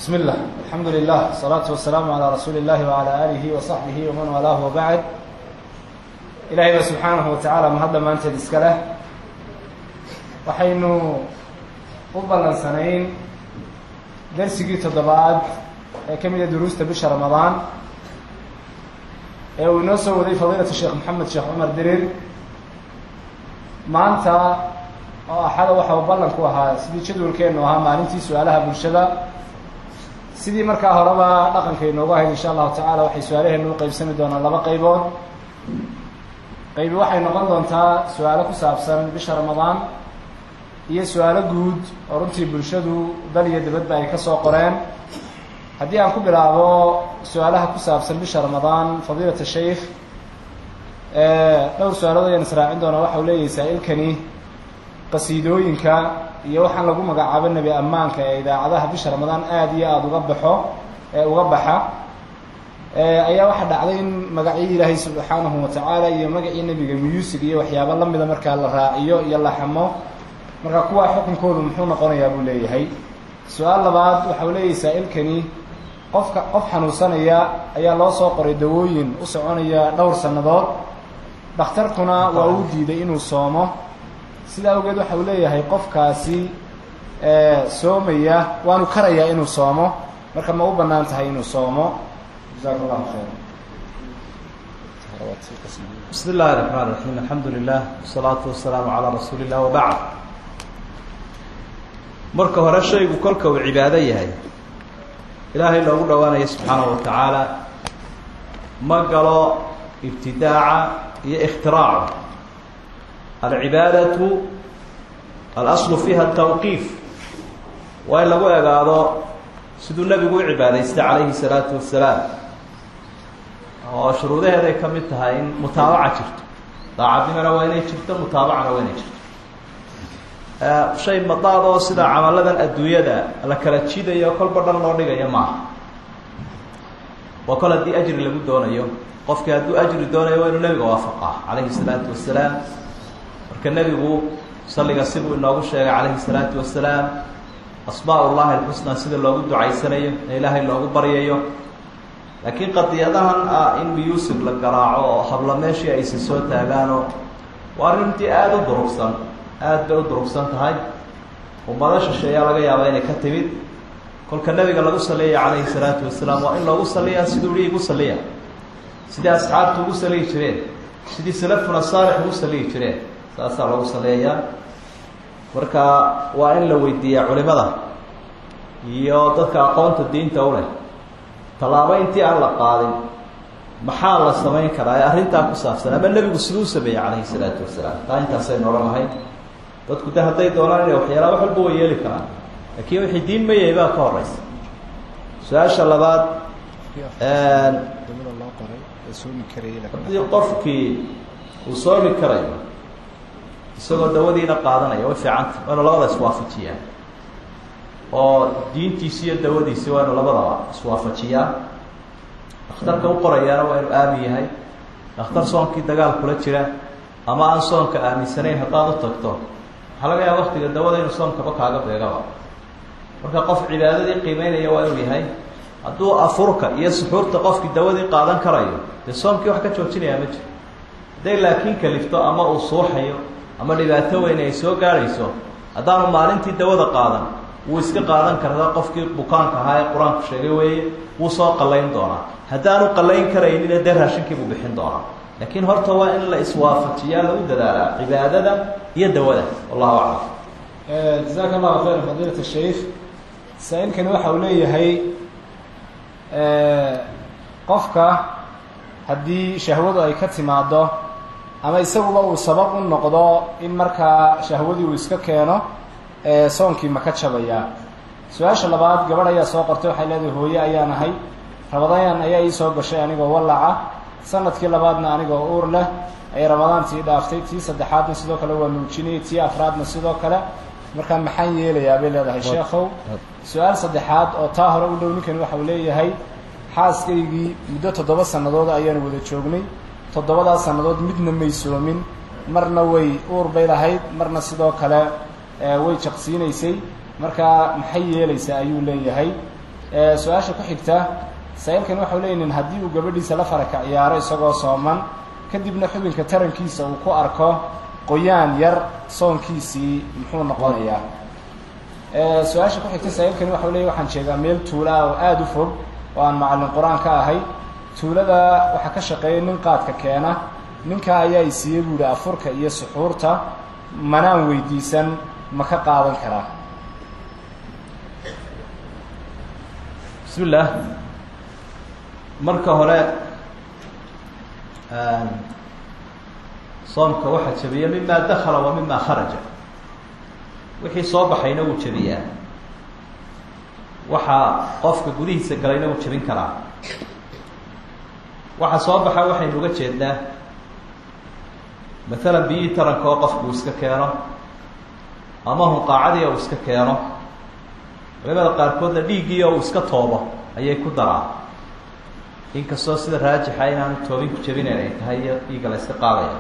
بسم الله الحمد لله الصلاة والسلام على رسول الله وعلى آله وصحبه ومن والاه وبعد إلهي سبحانه وتعالى mahadda maanteed iska leh waxaynu u ballansanayn darsigii toddobaad ee ka mida duruusta bisha ramadaan ee uu inoo soo waday fadiilatu sheekh maxamed sheekh cumar dirir maanta oo axada waxa uu ballan ku ahaa sidii jadwalkeenu ahaa maalintii su-aalaha bulshada sidii markaa horeba dhaqanka inoogu ahayd insha allahu tacala waxay su-aalaheenu u qeybsami doonaan laba qaybood qaybi waxay noqon doontaa su-aalo ku saabsan bisha ramadaan iyo su-aalo guud oo runtii bulshadu dal iyo dibadba ay ka soo qoreen haddii aan ku bilaabo su-aalaha ku saabsan bisha ramadaan fadiilata sheikh dhowr su-aalood ayaan israacin doonaa waxa uu leeyahay saa-ilkani qasiidooyinka iyo waxaan lagu magacaabo nebi ammaanka ee idaacadaha bisha ramadaan aada iyo aada uga baxo ee uga baxa ayaa waxaa dhacday in magacii ilaahay subxaanahu watacaala iyo magacii nebiga muusig iyo waxyaabo lamida markaa la raaciyo iyo la xamo marka kuwaa xukunkoodu muxuu noqonayaa buu leeyahay su-aal labaad waxa uu leeyahay saa-ilkani qofka qof xanuunsanaya ayaa loo soo qoray dawooyin u soconaya dhowr sannadood dhakhtarkuna waa uu diiday inuu soomo sidaa awgeed waxa uu leeyahay qofkaasi soomaya waanu karayaa inuu soomo marka ma u bannaan tahay inuu soomo jazaak allahu khayra bismi اllahi الرحman الرaحيم alxamdu lilah والsalaaةu wasalaamu calىa rasuuli الlah wabacd marka hore shaygu kolka uu cibaado yahay ilaahay loogu dhowaanayo subxaanaه wa tacaala ma galo ibtidaaca iyo اkhtiraaca alcibaadaةu alaslu fiiha الtawqiif waa in lagu egaado siduu nebigu u cibaadaystay calayhi الsalaatu wasalaam oo shuruudaheeday ka mid tahay in mutaabaca jirto daacadnimona waa inay jirto mutaabacana waa inay jirto shay madaad oo sida camaladan adduunyada la kala jidayo kolba dhan loo dhigayo maaha waa kol haddii ajri lagu doonayo qofkii hadduu ajri doonayo waa inuu nebiga waafaqaa calayhi salaatu wasalaam marka nebigu salliga sibuu inoogu sheegay calayhi salaatu wasalaam asmaa ullahi alxusnaa sida loogu ducaysanayo ee ilaahay loogu baryayo laakiin qadiyadahan ah in miyuusig la garaaco oo habla meeshii aysa soo taagaanoo waa arrintii aada u durugsan aada bay u durugsan tahay ummado shisheeyaa laga yaabaa inay ka timid kolka nebiga lagu saliyaya calayhi salaatu wasalaam waa in loogu saliyaa siduu ihi igu saliya sidii asxaabtu ugu saliyi jireen sidii salafuna saalix ugu saliyi jireen saasaa loogu saliyayaa marka waa in la weydiiyaa culimada iyo dadka aqoonta diinta u leh tallaabo intii aan la qaadin maxaa la samayn karaa ee arrintaa ku saabsan ama nebigu siduu u sameeyey calayhi salaatu wasalaam taa intaasaynu odhan lahayn dadku de hadday doonaan inay waxyaala wax walba way yeeli karaan laakiin wixii diin mayay baa ka horeysa su-aasha labaad haddii qofkii uu soomi karayo isagoo dawadiina qaadanaya way fiicanta waa inu labada iswaafajiyaan oo diintiisi iyo dawadiisi waa inu labadaba iswaafajiyaa dhakhtarka u qorayaana waa inu aamin yahay dhakhtar soonkii dagaal kula jira ama aan soonka aaminsanayn haddaad u tagto waxaa laga yaaba waktiga dawada inuu soonkaba kaaga beegaba marka qof cibaadadii qiimeynaya waa inuu yahay hadduu afurka iyo suxuurta qofkii dawadii qaadan karayo dee soomkii wax ka joojinayaa ma jiro hadday laakiin kalifto ama uu suuxayo ama dhibaato weyn ay soo gaadhayso haddaanu maalintii dawada qaadan wuu iska qaadan kartaa qofkii bukaanka ahaa ee qur-aanku sheegay weeye wuu soo qallayn doonaa haddaanu qallayn karaynina dee raashinkii buu bixin doonaa laakiin horta waa in la iswaafajiyaa lagu dadaalaa cibaadada iyo dawada wallahu aclam jazaaka allahu khayra fadiilat sheikh saa-ilkani waxa uu leeyahay qofka haddii shahwadu ay ka timaado ama isaguba uu sabab u noqdo in markaa shahwadii uu iska keeno soonkii ma ka jabayaa su-aasha labaad gabadh ayaa soo qortay waxay leedahay hooye ayaan ahay rabadaan ayaa ii soo gashay anigoo wallaca sanadkii labaadna anigoo uur leh ayay ramadaantii dhaaftay tii saddexaadna sidoo kale waa nuujinayay tii afraadna sidoo kale markaa maxaan yeelayaa bay leedahay sheekhow su-aal saddexaad oo taa hore u dhow ninkani waxa uu leeyahay xaaskaygii muddo toddoba sannadood ayaanu wada joognay toddobadaa sannadood midna may soomin marna way uur bay lahayd marna sidoo kale way jaqsiinaysay markaa maxay yeelaysaa ayuu leeyahay su-aasha ku xigta saa-iilkani waxau leeyihin haddii uu gabadhiisa la faraka ciyaaro isagoo sooman kadibna xubinka tarankiisa uu ku arko qoyaan yar soonkiisii muxuu noqonayaa su-aasha ku xigta saa-iilkani waxau leeyahy waxaan jeedaa meel tuula ah oo aada u fog oo aan macallin qur-aan ka ahay tuulada waxaa ka shaqeeya nin qaadka keena ninkaa ayaa i siiyey buu yihi afurka iyo suxuurta manaan weydiisan ma ka qaadan karaa bismi illaah marka hore soomka waxaa jabiya mima dakala wa mima kharaja wixii soo baxayna wuu jabiyaa waxaa qofka gudihiisa galayna wuu jabin karaa waxa soo baxa waxaynu uga jeednaa maalan biyihii taranka oo qofku uu iska keeno ama hunqaacadii uu iska keeno culimada qaarkoodna dhiiggii oo uu iska toobo ayay ku daraa inkastoo sida raajixa inaanu toobin ku jabinayn ay tahay iyo dhiigga la iska qaadaya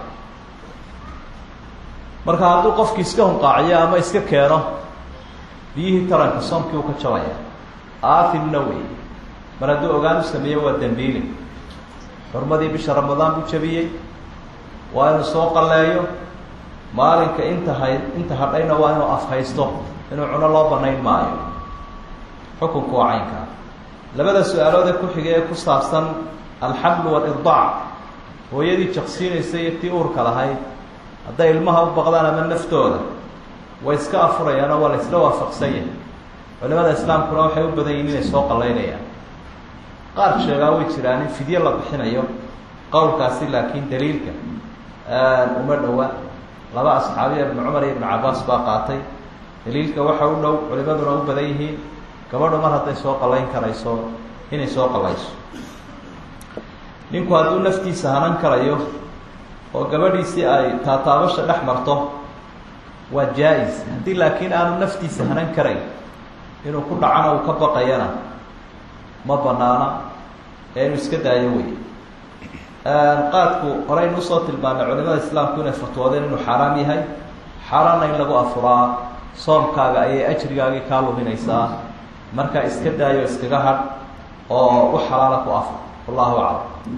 marka hadduu qofki iska hunqaaciyo ama iska keeno biyihii taranka soomkii uu ka jabaya aathimna wey mar hadduu ogaan u sameeyo waa dembiili xurmadii bisha ramadaan buu jabiyey waa inuu soo qalleeyo maalinka inta hay inta hadhayna waa inuu afhaysto inuu cuno loo banayn maayo xukunku waa caynkaa labada su-aalood ee ku xigay ee ku saabsan alxamlu walirdaac hooyadii jaqsiinaysa iyo tii uurka lahayd hadday ilmaha u baqdaan ama naftooda way iska afurayaanoo waa la isla waafaqsan yahay culimada islaamkuna waxay u badan yihin inay soo qallaynayaan qaar sheegaa way jiraan in fidye la bixinayo qowlkaasi laakiin daliilka uma dhowa laba asxaabiya ibnu cumar iyo ibnu cabaas baa qaatay daliilka waxa u dhow culimaduna u badan yihiin gabadhu mar hadday soo qallayn karayso inay soo qallayso ninku hadduu naftiisa hanan karayo oo gabadhiisii ay taataabasha dhex marto waa jaa-is haddii laakiin aanu naftiisa hanan karayn inuu ku dhacana uu ka baqayana ma banaana ee inuu iska daayo wey qaadku horeynu usoo tilmaamay culimada islaamku inay fatwoodeen inuu xaaraam yahay xaaraanna in lagu afuraa soomkaaga ayay ajrigaagii kaa luminaysaa markaa iska daayo iskaga hadh oo u xalaala ku afur wallahu aclam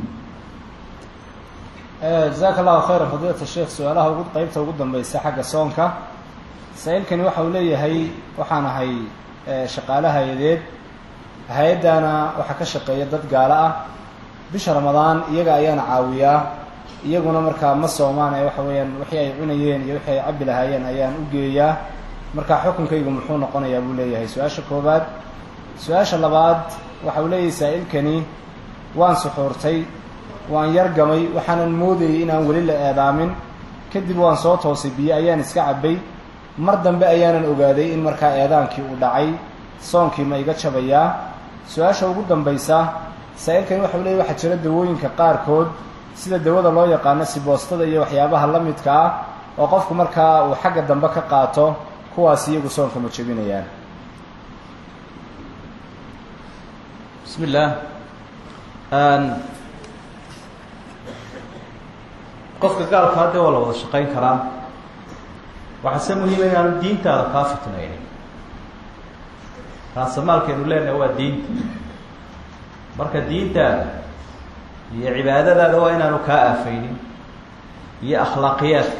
jazaaka allahu khayran fadiilata sheekh su-aalaha ugu qeybta ugu dambeysa xagga soonka saa-iilkani waxa uu leeyahay waxaan ahay shaqaale hay-adeed hay-addana waxaa ka shaqeeya dad gaalo ah bisha ramadaan iyaga ayaana caawiyaa iyaguna markaa ma soomaan ee waxa weeyaan wixii ay cunayeen iyo wixii ay cabbi lahaayeen ayaan u geeyaa markaa xukunkaygu muxuu noqonayaa buu leeyahay su-aasha koowaad su-aasha labaad waxa uu leeyahay saa-ilkani waan suxuurtay waan yargamay waxaanan moodayay inaan weli la eedaamin kadib waan soo toosay biyo ayaan iska cabbay mar dambe ayaanan ogaaday in markaa eedaankii uu dhacay soonkii ma iga jabayaa su-aasha ugu dambaysa saa-ilkani waxau leeyahy waxaa jira dawooyinka qaarkood sida dawada loo yaqaano siboostada iyo waxyaabaha la midka ah oo qofku markaa uu xagga dambe ka qaato kuwaas iyagu soonka ma jebinayaan bismi illaah qofka gaalka haddee waa la wada shaqayn karaa waxaase muhiima inaanu diintaada kaa fitnaynin raasamaalkeenu leenahay waa diinta marka diintaada iyo cibaadadaada waa inaanu kaa aafeynin iyo akhlaaqiyaadka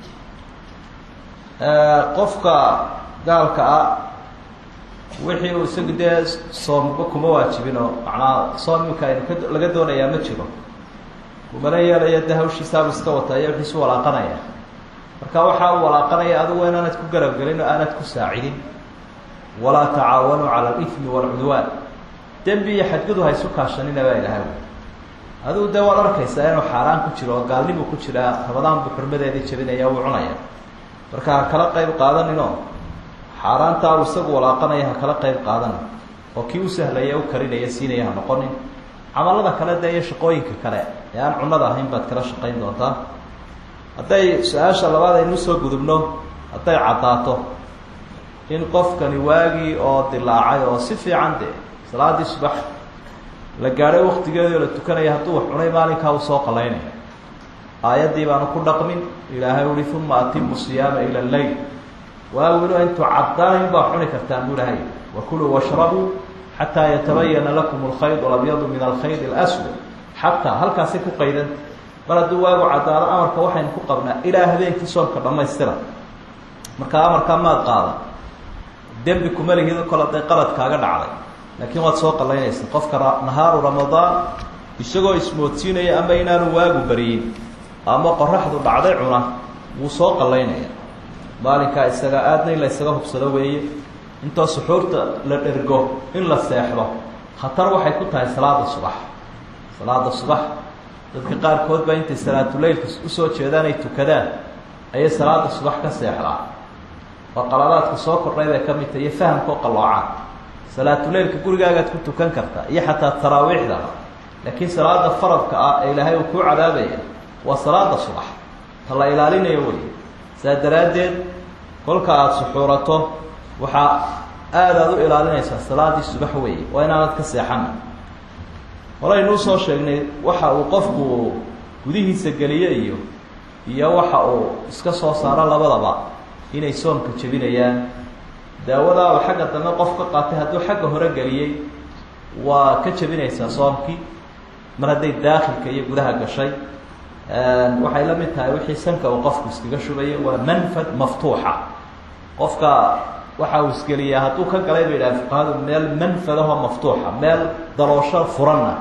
qofka gaalka ah wixii uu isagu dee soomba kuma waajibin oo macnaa soom iminka aynu ka laga doonayaa ma jiro kumana yeelaya de hawshiisaabu iska wata iyo wixiisu walaaqanaya marka waxa uu walaaqanaya adigu inaanad ku garabgelin oo aanad ku saacidin walaa tacaawanuu cala alifmi waalcudwaan dembi iyo xadgudu ha isu kaashanina baa ilahay adigu dee waad arkaysaa inuu xaaraan ku jiro oo gaalnibuu ku jiraa rabadaan buu xurmadeedii jabinaya wuu cunaya marka ha kala qayb qaadaninoo xaaraantaa uu isagu walaaqanaya ha kala qayb qaadanin oo kii u sahlaya u karinaya siinaya ha noqonin camalada kale dee iyo shaqooyinka kale ee aan cunnada ahayn baad kala shaqayn doontaa hadday su-aasha labaad aynu usoo gudubno hadday caddaato in qofkani waagii oo dilaacay oo si fiican de salaadii subax la gaadhay waktigeedii oo la tukanaya hadduu wax cunay maalinkaa uu soo qalaynaya aayaddii baanu ku dhaqmin ilaahay uhi uma atimu siyaama ila leyl waagilu intuu caddaayn baa cuni kartaan buu ilahay wakuluu washrabuu xataa yatabayana lakum alkhayd alabyadu min alkhayd alaswad xataa halkaasay ku qaydanta mar hadduu waagu caddaado amarka waxaynu ku qabnaa ilaa habeenkii soomka dhammaystira markaa amarkaa maad qaada dembi kuma lihido kol hadday qalad kaaga dhacday laakiin waad soo qallaynaysa qofka nahaaru ramadaan isagoo ismoodsiinaya ama inaanu waagu bariyin ama qoraxdu dhacday cuna wuu soo qallaynaya maalinkaa isaga aadna in la ysaga hubsado weeye intoo suxuurta la dhergo in la seexdo khatar waxay ku tahay salaada subax salaada subax dadka qaarkood baa intay salaatuleylka usoo jeedaan ay tukadaan ayay salaada subax ka seexdaan waa qaladaadka soo kordhay bay ka mid tahay iyo fahamkao qalloocaan salaatuleylka gurigaagaad ku tukan kartaa iyo xataa taraawiixda laakiin salaada faradka ah ee ilaahay uu kuu cadaabaya waa salaada subax ta la ilaalinayo wey saa daraaddeed kolka aada suxuurato waxaa aada aada u ilaalinaysaa salaadii subax weeye waa inaanad ka seexana horeynuu soo sheegnay waxa uu qofku gudihiisa geliyo iyo iyo waxa uu iska soo saaro labadaba inay soomka jebinayaan daawadaa uu xagga dambe qof ka qaatay hadduu xagga hore geliyey waa ka jebinaysaa soomkii mar hadday daakhilka iyo gudaha gashay waxay la mid tahay wixii sanka uu qofku iskaga shubayo waa manfad maftuuxa qofka waxa uu isgeliyaa hadduu ka galay bay yidhaha fuqahadu meel manfadahoo maftuuxa meel daloosho furanna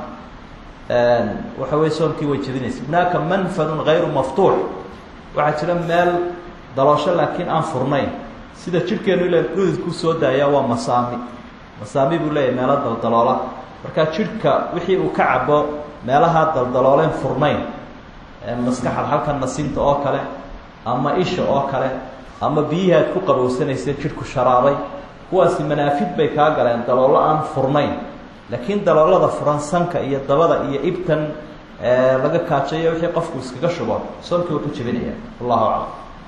waxa wey soomkii way jebinaysa hunaaka manfadun hayru maftuux waxaa jira meel daloosho laakiin aan furnayn sida jidhkeenu ila dhududku soo daaya waa masaami masaami buu leeyahay meelo daldaloola markaa jidhka wixii uu ka cabo meelaha daldalooleen furnayn maskaxad halkan nasinta oo kale ama isha oo kale ama biyihii aad ku qabowsanaysa jidhku sharaabay kuwaasi manaafid bay kaa galeen daloolo aan furnayn laakiin daloolada furan sanka iyo dabada iyo ibtan laga kaajayo wixii qofku iskaga shubo soomkii waa ku jebinaya wallahu aclam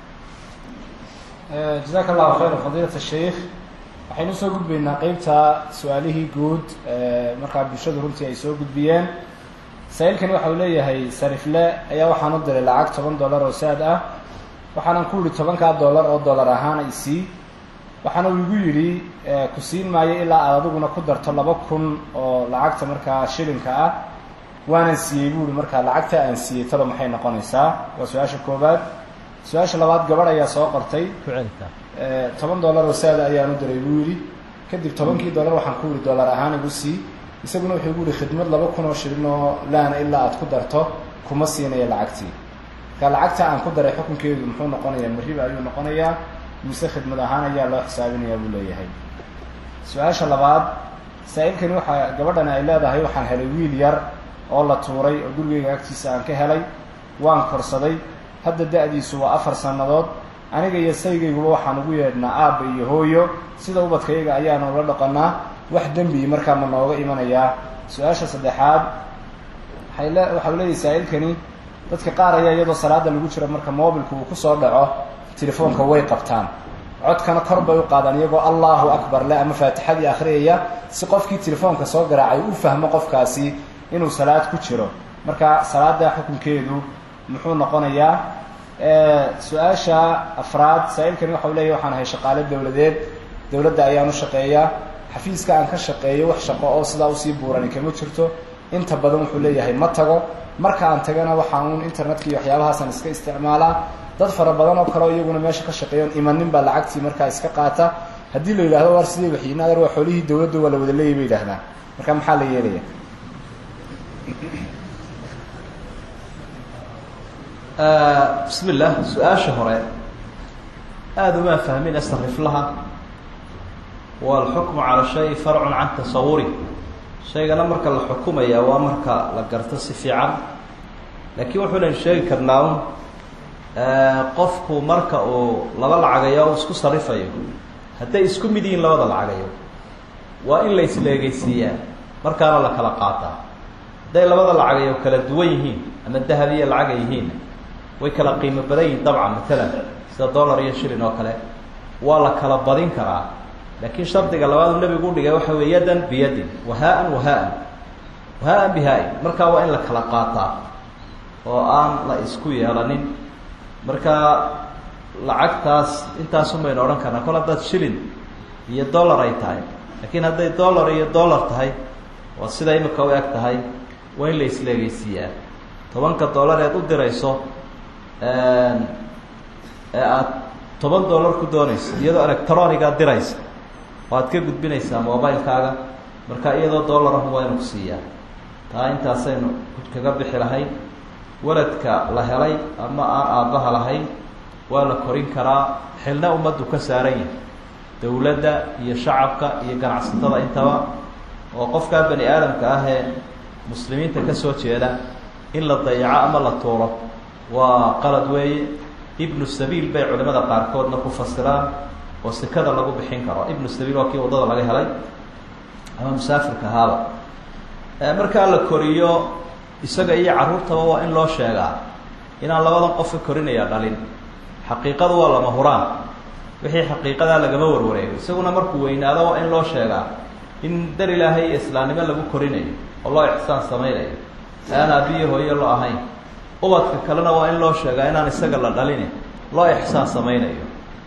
jazaaka allahu khayra fadiilat sheikh waxaynu soo gudbaynaa qeybta su-aalihii guud markaa bulshadu runtii ay soo gudbiyeen saa-iilkani waxa uu leeyahay sarifle ayaa waxaan u diray lacag toban dollar oo saad ah waxaanan ku yihi tobankaa dollar oo dollar ahaan ay sii waxaana uu igu yidhi ku siin maayo ilaa aad adiguna ku darto laba kun oo lacagta markaa shilinka ah waanan siiyey bu uhi markaa lacagta aan siiyey talo maxay noqonaysaa waa su-aasha koobaad su-aasha labaad gabadh ayaa soo qortay toban dollar oo saada ayaan u diray buu yidhi kadib tobankii dollar waxaan ku yihi dollar ahaan igu sii isaguna wuxuu igu yihi khidmad laba kun oo shilin oo laana ilaa aad ku darto kuma siinayo lacagtii marka lacagta aan ku daray xukunkeedu muxuu noqonayaa mariba ayuu noqonayaa mise khidmad ahaan ayaa loo xisaabinayaa buu leeyahay su-aasha labaad saa-iilkani waxaa gabadhani ay leedahay waxaan helay wiil yar oo la tuuray oo gurigeyga agtiisa aan ka helay waan korsaday hadda da-diisu waa afar sannadood aniga iyo saygayguba waxaan ugu yeedhnaa aabba iyo hooyo sida ubadkayaga ayaanu la dhaqanaa wax dembi markaa ma nooga imanayaa su-aasha saddexaad waay le waxa u leeyahay saa-iilkani dadka qaar ayaa iyadoo salaada lagu jiro marka mobilku uu kusoo dhaco telefoonka way qabtaan codkana kor bay u qaadaan iyagoo allahu akbar le ama faatixadii akhriyaya si qofkii telefoonka soo garaacay u fahmo qofkaasi inuu salaad ku jiro marka salaada xukunkeedu muxuu noqonayaa su-aasha afraad saa-iilkani waxa u leeyahy waxaan ahay shaqaale dowladeed dowladda ayaan u shaqeeyaa xafiiska aan ka shaqeeyo wax shaqo oo sidaa usii buurani kama jirto inta badan wuxuu leeyahay ma tago marka aan tagana waxaa uun internetka iyo waxyaabahaasaan iska isticmaalaa dad fara badan oo kaleo iyaguna meesha ka shaqeeyon imanin baa lacagtii markaa iska qaata haddii la yidhahdo waar sidii waxiina adeer waa xoolihii dowladda waa la wada leeyay bay yidhahdaan marka maxaa la yeelaya bismi illah su-aasha hore aada umaa fahmin astariflaha waalxukmu cala shay farcun can tasawuri shaygana marka la xukumaya waa marka la garto si fiican laakiin wuxuunaynu sheegi karnaa un qofku marka uu laba lacagayo o isku sarifayo hadday isku mid yihiin labada lacagayo waa in la isleegeysiiyaa markaana la kala qaataa hadday labada lacagayo kala duwan yihiin ama dahab iyo lacaga yihiin way kala qiimo badan yihiin dabcan matalan sida dollar iyo shilin oo kale waa la kala badin karaa laakiin shardiga labaadu nebigu udhigay waxa wey yadan biyadin wahaa-an wahaa-an wahaa-an bihaa-in markaa waa in la kala qaataa oo aan la isku yeelanin markaa lacagtaas intaasun baynu odhan karnaa kol haddaad shilin iyo dollar ay tahay laakiin hadday dollar iyo dollar tahay waa sida imika u eg tahay waa in la isleegeysiiyaa tobanka dollar eed u dirayso ee aada toban dollar ku doonayso iyadoo electroniga diraysa oo aad ka gudbinaysaa mobilekaaga marka iyadoo dollarahum waa inu ku siiyaa taa intaasaynu kaga bixi lahayn waladka la helay ama aan aabbaha lahayn waa la korin karaa xilna ummaddu ka saaran yahay dowladda iyo shacabka iyo ganacsatada intaba oo qofkaa bani aadamka ah ee muslimiinta ka soo jeeda in la dayaco ama la tuuro waa qalad weeye ibnu sabiil bay culimada qaarkoodna ku fasiraan oo sekada lagu bixin karo ibnu sabiil waa kii waddada laga helay ama musaafirka ahaaba markaa la koriyo isaga iyo carruurtaba waa in loo sheegaa inaan labadan qofka korinaya dhalin xaqiiqadu waa lama huraan wixii xaqiiqadaa lagama warwareego isaguna markuu weynaado waa in loo sheegaa in dar ilaahay iyo islaamnimo lagu korinayo oo loo ixsaan samaynayo aan aabiyo hooyo loo ahayn ubadka kalena waa in loo sheegaa inaan isaga la dhalini loo ixsaan samaynayo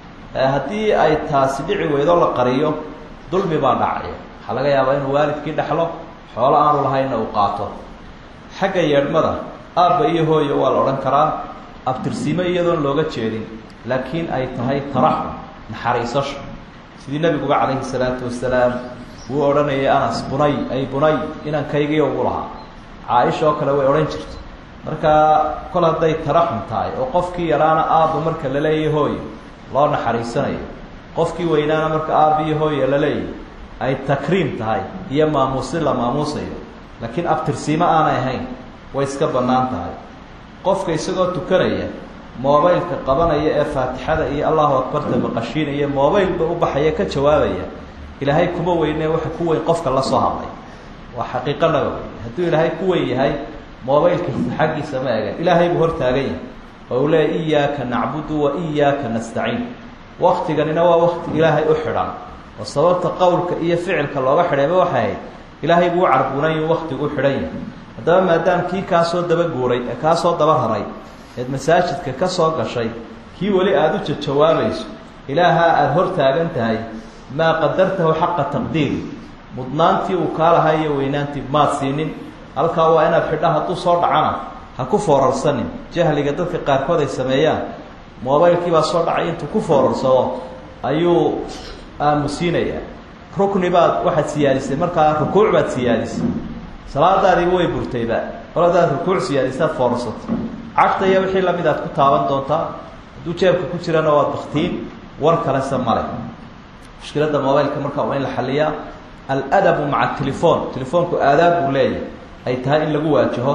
haddii ay taasi dhici weydo la qariyo dulmi baa dhacaya waxaa laga yaabaa inuu waalidkii dhexlo xoolo aanu lahaynna uu qaato xagga yeedhmada aabba iyo hooyo waa la odhan karaa abtirsiimo iyadoon looga jeedin laakiin ay tahay taraxum naxariisasho sidii nebiguba calayhi salaatu wasalaam wuu odhanayay anas bunay ay bunay inankaygiiyo ugu lahaa caaisha oo kale way odhan jirta markaa kol hadday taraxum tahay oo qofkii yaraana aabba marka la leeyahy hooyo loo naxariisanayo qofkii weynaana marka aabba iyo hooyo la leeyahy ay takriim tahay iyo maamuusin la maamuusayo laakiin abtirsiimo aanay ahayn way iska bannaan tahay qofka isagoo tukanaya mobaylka qabanaya ee faatixada iyo allahu akbarta maqashiinaya mobaylba u baxaya ka jawaabaya ilaahay kuma weyne waxa ku weyn qofka la soo hadlay waa xaqiiqo naga wey hadduu ilaahay ku weyn yahay mobaylkiisa xaggiisa ma egan ilaahay buu hor taagan yahay oo uu leeya iyaaka nacbudu wa iyaaka nastaciin waktiganina waa wakti ilaahay u xidhan oo sababta qowlka iyo ficilka looga xidhayba waxay ahayd ilaahay buu u carbunayu waktigu u xidhan yahay haddaba maadaam kii kaasoo daba guuray ee kaasoo daba raray eed masaajidka ka soo gashay kii weli aada u jajawaabayso ilaahaa aada hor taagan tahay maa qadartahu xaqa taqdiiri mudnaantii uu kaa lahaa iyo weynaantii maad siinin halkaa waa inaad xidha hadduu soo dhacana ha ku foorarsanin jahliga dadka qaarkood ay sameeyaan mobaylkii baa soo dhacay intuu ku foorarsado ayuu aamusiinayaa rukni baad waxaad siyaadisay markaa rukuuc baad siyaadisay salaadaadiiba way burtayba kol hadaad rukuuc siyaadisaad foorarsatay cagta iyo wixii lamid aad ku taaban doontaa hadduu jeebka ku jirana waad baktiin war kalese male mushkiladda mobaylka markaa waa in la xaliyaa aladabu maca telefon telefoonku aadaab buu leeyahay ay tahay in lagu waajaho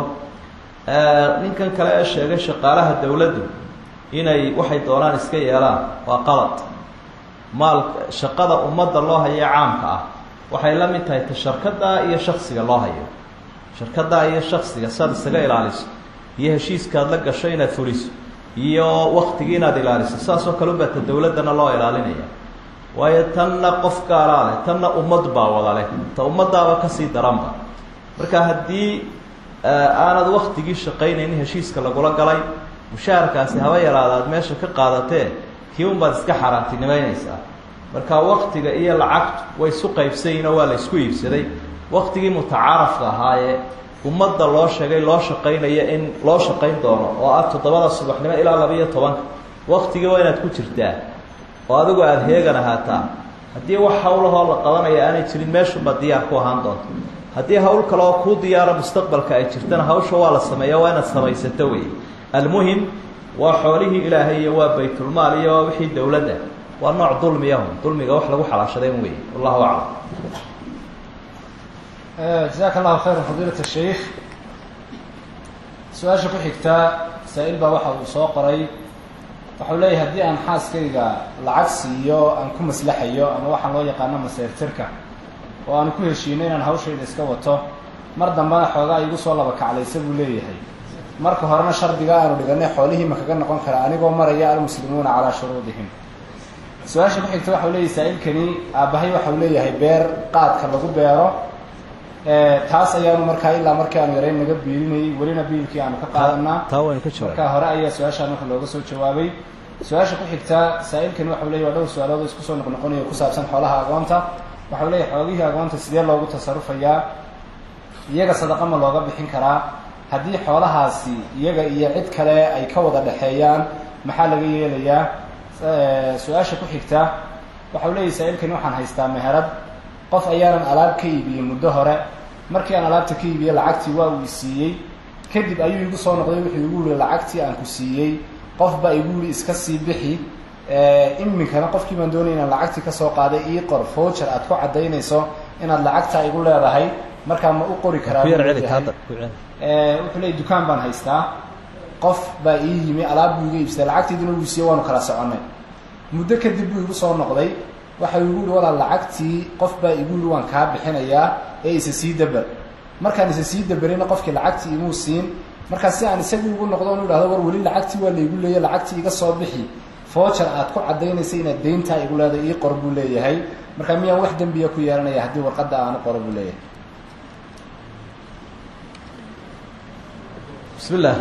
ninkan kale ee sheegay shaqaalaha dawladdu inay waxay doonaan iska yeelaan waa qalad maal shaqada ummadda loo hayo caamka ah waxay la mid tahay ta sharkadaa iyo shaksiga loo hayo sharkadaa iyo shaksiga saad isaga ilaaliso iyo heshiiskaad la gasho inaad fuliso iyo waktigii inaad ilaaliso saasoo kale ubaa ta dawladdana loo ilaalinaya waayo tanna qof gaalaa leh tanna ummad baa wada leh ta ummadaaba kasii daranba marka haddii aanad waktigii shaqaynaynin heshiiska lagula galay mushaharkaasi haba yaraada aad meesha ka qaadatee kii un baad iska xaaraantinimeynaysaa marka waktiga iyo lacagtu way isu qaybsayiin oo waa la isku iibsaday waktigii mutacaarafka ahaayee ummadda loo sheegay loo shaqaynaya in loo shaqayn doono oo ah toddobada subaxnimo ilaa laba-iyo tobanka waktigii waa inaad ku jirtaa oo adigu aada heegan ahaataa haddii wax hawlahoo la qabanaya aanay jirin meeshunbaad diyaar ku ahaan doonto haddii hawl kale oo kuu diyaara mustaqbalka ay jirtana hawsha waa la sameeya waa inaad samaysato wey almuhim waa xoolihii ilaahay iyo waa baytulmaal iyo waa wixii dowladda waa nooc dulmiyahum dulmiga wax lagu xalaashaday un wey wallahu aclam jazaaka allahu khayra fadiilat sheikh su-aasha ku xigtaa saa-il baa waxa uu soo qoray waxau leeyahay haddii aan xaaskayga lacag siiyo aan ku maslaxayo ama waxaan loo yaqaano maseyrtirka oo aan ku heshiino inaan hawshayda iska wato mar dambena xoogaa igu soo laba kaclaysa buu leeyahay marka horena shardiga aanu dhiganay xoolihii ma kaga noqon kara anigoo maraya almuslimuuna calaa shuruudihim su-aasha ku xigta waxau leeyahay saa-ilkani aabbahay waxau leeyahay beer qaadka lagu beero taas ayaanu markaa ilaa markii aanu yarayn naga biilinayay welina biilkii aanu ka qaadanaa taa waynu ka jawaab markaa hore ayaa su-aashaan marka looga soo jawaabay su-aasha ku xigta saa-ilkani waxau leeyahy waa dhowr su-aalood oo isku soo noqnoqonayo ku saabsan xoolaha agoonta waxau leeyahy xoogihii agoonta sidee loogu tasarufayaa iyaga sadaqa ma looga bixin karaa haddii xoolahaasi iyaga iyo cid kale ay ka wada dhexeeyaan maxaa laga yeelayaa su-aasha ku xigta waxau leeyahy saa-ilkani waxaan haystaa meherad qof ayaanan alaab ka iibiyey muddo hore markii aan alaabta ka iibiyey lacagtii waa uu isiiyey kadib ayuu igu soo noqday wuxuu igu yihi lacagtii aan ku siiyey qof baa igu yihi iska sii bixi iminkana qofkii baan doonaya inaan lacagtii kasoo qaaday ii qor voucher aad ku caddaynayso inaad lacagtaa igu leedahay markaa ma u qori karaa wuxuu leey dukaan baan haystaa qof baa ii yimi alaab buu iga iibsaday lacagtiidina uu siiye waanu kala soconnay muddo kadib buu igu soo noqday waxa igu yihi walaal lacagtii qof baa igu yihi waan kaa bixinayaa ee isa sii daber markaan isa sii daberina qofkii lacagtii imuu siin markaa si aan isagii ugu noqdo on idhahdo war weli lacagtii waa laygu leeya lacagtii iga soo bixi voucher aad ku caddaynaysa inaad deyntaa igu leedahay ii qor buu leeyahay markaa miyaan wax dembiya ku yeelanaya haddii warqadda aanu qoro buu leeyahay bismi illah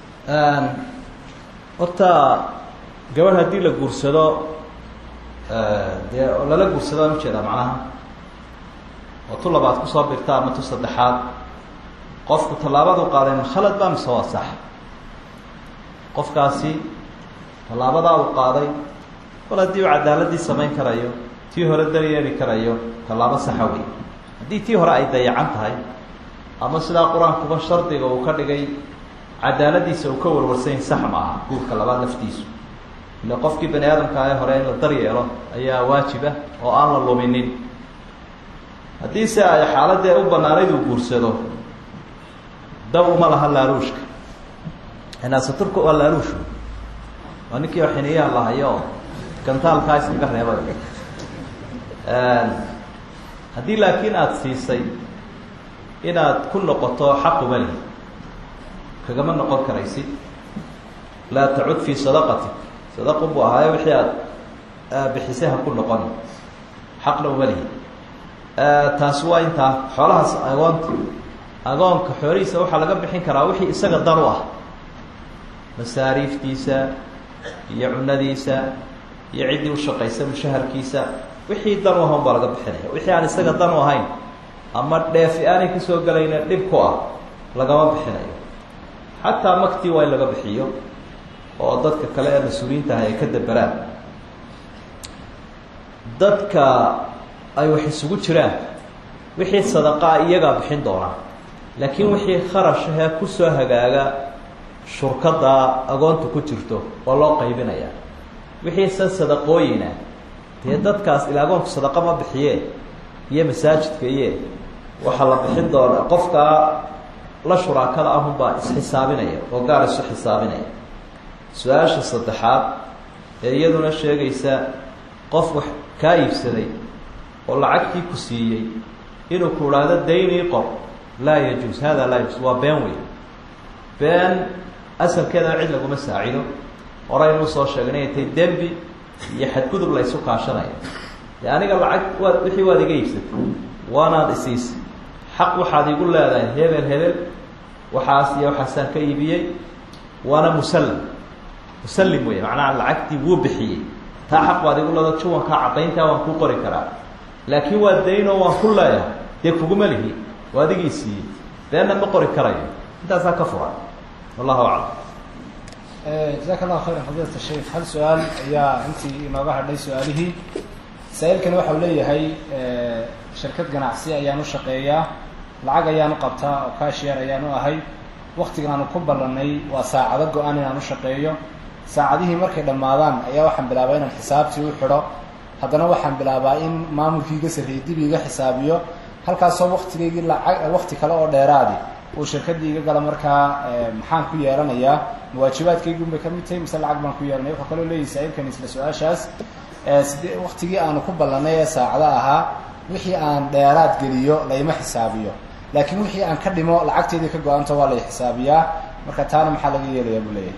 horta gabadh haddii la guursado dee oo lala guursado aan ujeedaa macnaha oo tu labaad kusoo birta ama tu saddexaad qofku tallaabadu qaaday ma khalad ba mise waa sax qofkaasi tallaabadaa uu qaaday kol haddii uu cadaaladii samayn karayo tii hore daryeeli karayo tallaabo saxa wey haddii tii hore ay dayacan tahay ama sidaa qur-aankuba shardiga uu ka dhigay cadaaladiisa uu ka warwarsanyahy sax ma aha guurka labaad laftiisu ila qofkii bani aadamka ee hore in la daryeelo ayaa waajiba oo aan la luminin haddii se ay xaaladee u banaanayd uu guursado dab uma laha laaluushka inaasaturka waa laaluushu waa ninkii oo xiniyaha lahayo oo gantaalkaa iskaga reebay haddii laakiin aada siisay inaad ku noqoto xaquma lihi kagama noqon karaysid laa tacud fii sadaqatik sadaqu buu ahaaye wixii aada bixisay ha ku noqon xaqna uma lihi taasi waa intaa xoolahaas agoonta agoonka xoolihiisa waxaa laga bixin karaa wixii isaga dan u ah masaariiftiisa iyo cunadiisa iyo ciddii ushaqaysa mushaharkiisa wixii dan u aha un baa laga bixinaya wixii aan isaga dan u ahayn ama dheefi aanay kasoo gelayna dhib ku ah lagama bixinayo xataa maktii waa in laga bixiyo oo dadka kale ee mas-uuliyiinta ah ay ka daberaan dadka ay wax isugu jiraan wixii sadaqaa iyagaa bixin doonaa laakiin wixii kharashahee kusoo hagaaga shurkada agoonta ku jirto waa loo qaybinaya wixii se sadaqooyina dee dadkaas ilaa agoonku sadaqa ma bixiye iyo masaajidka iye waxaa la bixin doonaa qofkaa la shuraakada ahunbaa isxisaabinaya oo gaar isu xisaabinaya su-aasha saddexaad ee iyaduna sheegaysa qof wax kaa iibsaday oo lacagtii ku siiyey inuu ku idhaahdo daynii qor laa yajuus hada laa yajuus waa been wey been asalkeedana cid laguma saacido horeynuu soo sheegnay inay tahay dembi iyo xadgudub la ysu kaashanaya dee aniga lacag waad wixii waad iga iibsatay waanaad isiisay xaq waxaad igu leedahay hebel hebel waxaas iyo waxaasaan ka iibiyey waana musallam musallim wey macnaha lacagtii wuu bixiyey taa xaq waad igu leeda juwankaa caddayntaa waan kuu qori karaa laakiin waa daynoo waan ku leeyahay dee kuguma lihi waa adigii siiyey beenna ma qori karayo intaasaa ka furan wallahu aclam jazaaka allahu khayran fadiilat sheikh hal su-aal ayaa intii inooga hadhay su-aalihii saa-iilkani waxau leeyahay shirkad ganacsi ayaan u shaqeeyaa lacag ayaan u qabtaa oo cashier ayaan u ahay waktigan aanu ku ballanay waa saacado go-an inaan u shaqeeyo saacadihii markay dhammaadaan ayaa waxaan bilaabaa inaan xisaabtii u xidho haddana waxaan bilaabaa in maamulkii iga sarreeyey dib iga xisaabiyo halkaasoo waktigaygii lacag wakti kale oo dheeraadi uu shirkaddii iga gala markaa maxaan ku yeelanayaa mawaajibaadkaygun bay ka mid tahay mise lacag baan ku yeelanaya wuxuu kaloo leeyahy saa-iilkan isla su-aashaas side waktigii aanu ku ballanay ee saacada ahaa wixii aan dheeraad geliyo layma xisaabiyo laakiin wixii aan ka dhimo lacagteedii ka go-anta waa lay xisaabiyaa marka taana maxaa laga yeelayaa buu leeyahay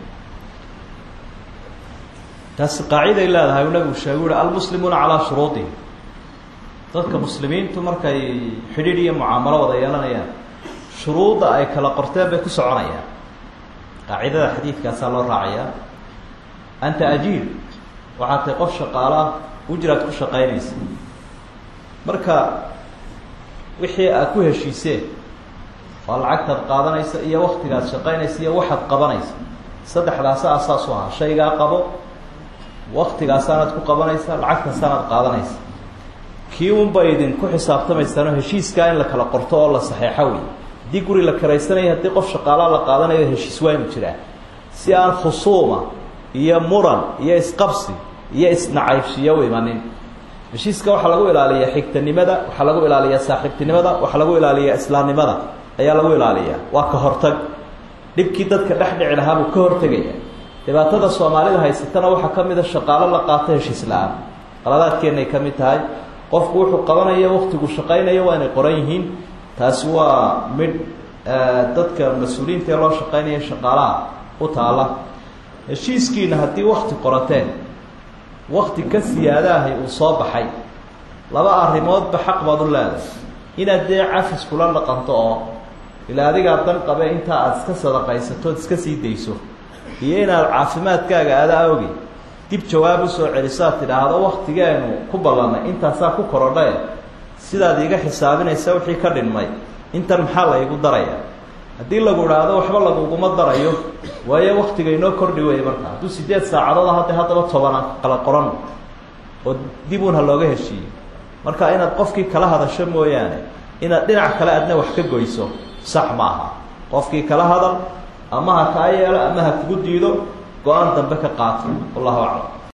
taasi qaaciday leedahay uu nabigu sheegu uhi almuslimuuna calaa shuruudihim dadka muslimiintu markay xidhiidh iyo mucaamalo wada yeelanayaan shuruudda ay kala qorteen bay ku soconayaan qaacidada xadiidkaasaa loo raacayaa anta ajiir waxaad tahay qof shaqaala ujraad ku shaqaynaysa marka wixii aad ku heshiiseen waa lacagtaad qaadanaysa iyo waktigaad shaqaynaysa iyo waxaad qabanaysa saddexdaasa asaasu ahaa shaygaa qabo waktigaasaanaad ku qabanaysa lacagtaasaanaad qaadanaysa kii unba idinku xisaabtamaysaano heshiiskaa in la kala qorto oo la saxeexo wey haddii guri la karaysanaya haddii qof shaqaalaa la qaadanayo heshiis waa inu jiraa si aan khusuuma iyo muran iyo isqabsi iyo isnacaybshiyo u imanin heshiiska waxaa lagu ilaaliyaa xigtanimada waxaa lagu ilaaliyaa saaxiibtinimada waxaa lagu ilaaliyaa islaamnimada ayaa lagu ilaaliyaa waa ka hortag dhibkii dadka dhex dhici lahaa buu ka hortegaya dhibaatada soomaalida haysatana waxaa ka mid a shaqaalo la qaato heshiis la-aan qaladaadkeenay ka mid tahay qofku wuxuu qabanayo waktigu shaqaynayo waa inay qoran yihiin taasi waa midh dadka mas-uuliyiinta ee loo shaqaynaya shaqaalaha u taala heshiiskiina haddii wakti qorateen wakti ka siyaadaahay uu soo baxay laba arrimoodba xaq baad u leedahay inaad dee cafis kula dhaqanto oo ilaa adigaa dan qabe intaa aada iska sadaqaysato od iska sii dayso iyo inaad caafimaadkaaga aada awgi dib jawaab usoo celisaad tidhaahdo waktigeenu ku ballanay intaasaa ku korodhae sidaad iiga xisaabinaysa wixii ka dhinmay intan maxaa la igu daraya haddii lagu idhaahdo waxba laguguma darayo waayo waktiga inoo kordhi weeye markaa hadduu sideed saacadood hadda haddaba tobana kala qoran oo dib uun ha looga heshiiyo marka inaad qofkii kala hadasho mooyaane inaad dhinac kale adna wax ka goyso sax ma aha qofkii kala hadal ama ha kaa yeelo ama ha kugu diido go-aan dambe ka qaato wallahu aclam